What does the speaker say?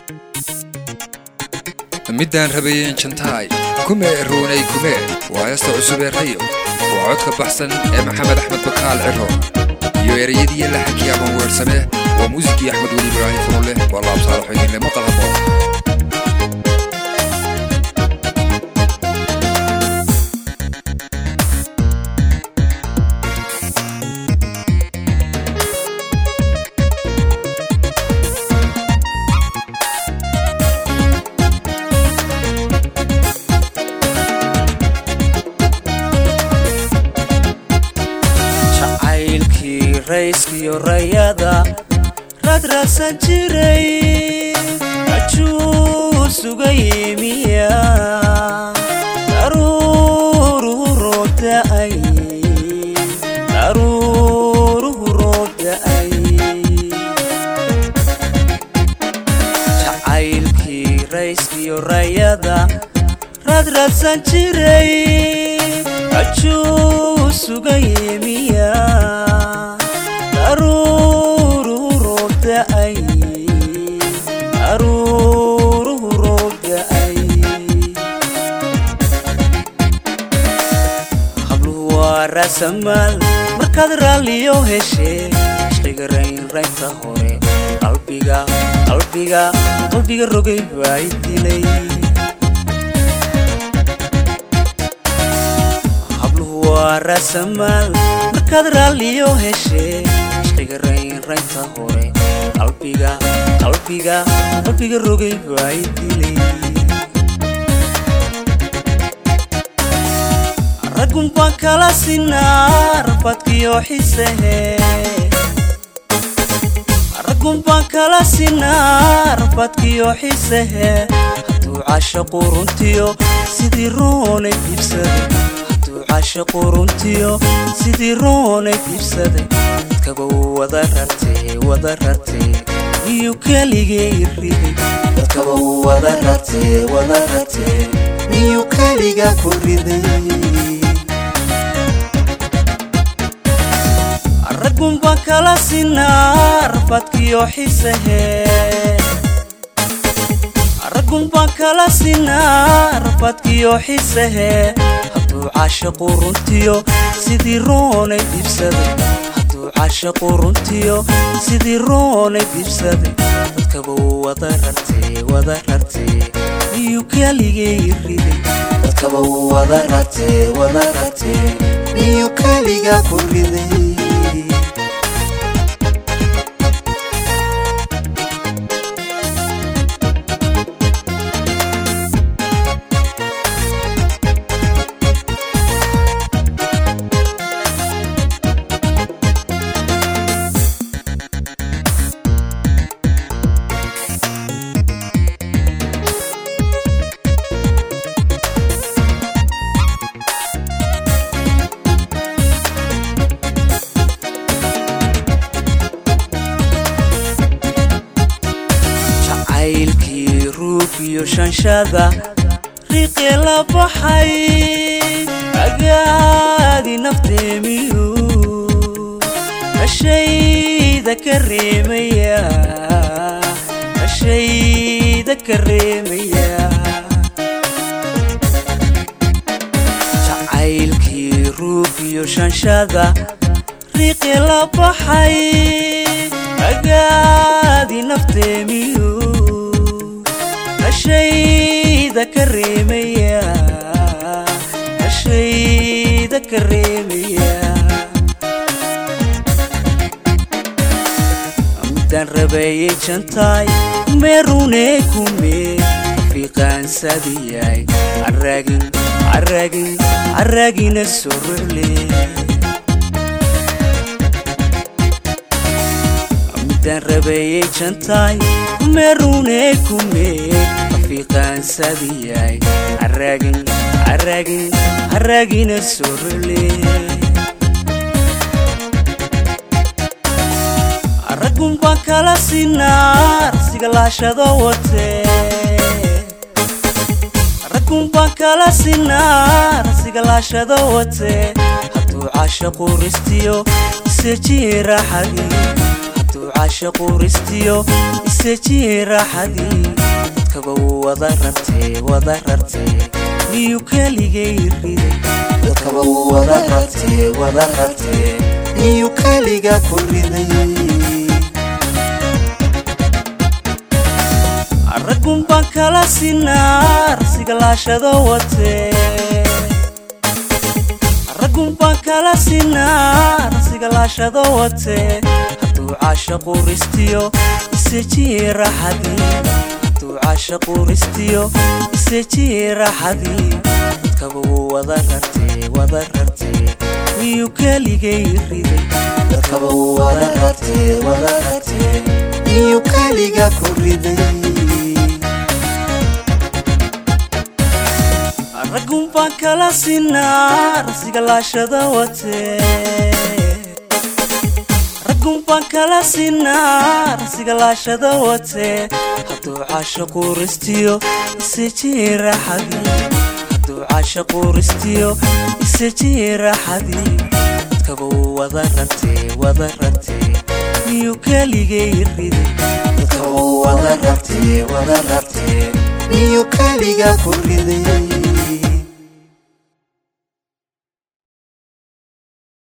middaan rabayeen jantaay kume ruunay kume waa heesta cusub ee rayo waa codka baxsan ee maxamed axmed bakaal ciro iyo ereyadii laxankii aban weersame waa muusikii axmed weli ibraahim furunleh waa laabsaalaxo idinle maqal haboon jacaylkii rayskiyo rayada radraadsan jiray ajuu suga yimiya daruuruhu roogda'ay daruuruhu roogda'ay jacaylkii rayskiyo rayada radraadsan jiray ajuu suga yimiya daruuruhu roogda'ay daruuruhu roogda'ay habluhu waa raasamaal markaad raalliyo heshee ishqiga raynraynta hore qalbiga qalbiga qalbiga rogay baa i dilay habluhu waa raasamaal markaad raalliyo heshee ishqiga raynraynta hore qalbiga qalbiga qalbiga rogay baa i dilay raggun baan kala sinaa rafadkiyo xisehe raggun baan kala sinaa rafadkiyo xisehe hadduu caashaqu runtiyo sidii roonay iibsaday hadduu caashaqu runtiyo sidii roonay iibsaday dadkaba wada rartee wada rartee miyuu keligee i riday dadkaba wada rartee wada rartee miyuu keliga ku riday raggun baan kala sinaa rafadkiyo xisehe raggun baan kala sinaa rafadkiyo xisehe hadduu caashaqu runtiyo sidii roonay iibsaday hadduu caashaqu runtiyo sidii roonay iibsaday dadkaba wada rartee wada rartee miyuu keligee i riday dadkaba wada rartee wada rartee miyuu keliga ku riday jacaylkii ruug iyo shanshada riiqee la baxay agaadi nafteemiyu ashayda ka reemaya ashayda ka reemaya jacaylkii ruug iyo shanshada riiqee la baxay agaadi nafteemiyu ashayda ka reemaya ashayda ka reemaya midaan rabayay jantaay meerunee kumee fiiqaansadiyay carraagin carraagin carraagina soo rorle midaan rabayay jantaay meerunee kumee afiiqaansadiyay carraagin carraagin carraagina soo role raggun baan kala sinaa rasiga laashado watee raggun baan kala sinaa rasiga laashado watee hadduu caashaqu ristiyo isejii raaxadii hadduu caashaqu ristiyo isejii raaxadii dadkaba wuu wada rartee wada rartee miyuu keligay riday dadkaba wuu wada rartee wada rartee miyuu keliga ku riday raggun baan kala sinaa rsigalaashado watee raggun baan kala sinaa rsigalaashado watee hadduu caashaqu ristiyo isejii raxadii hadduu caashaqu ristiyo isejii raxadii dadkaba wuu wada rartee wada rartee miyuu keligay riday dadkaba wuu wada rartee wada rartee miyuu keliga ku riday raggun baan kala sinaa rsigalaashada watee raggun baan kala sinaa rsigalaashada watee hadduu caashaqu ristiyo isejii raxadii hadduu caashaqu ristiyo isejii raxadii dadkaba wuu wada rartee wada rartee miyuu keligay riday dadkaba wuu wada rartee wada rartee miyuu keliga ku riday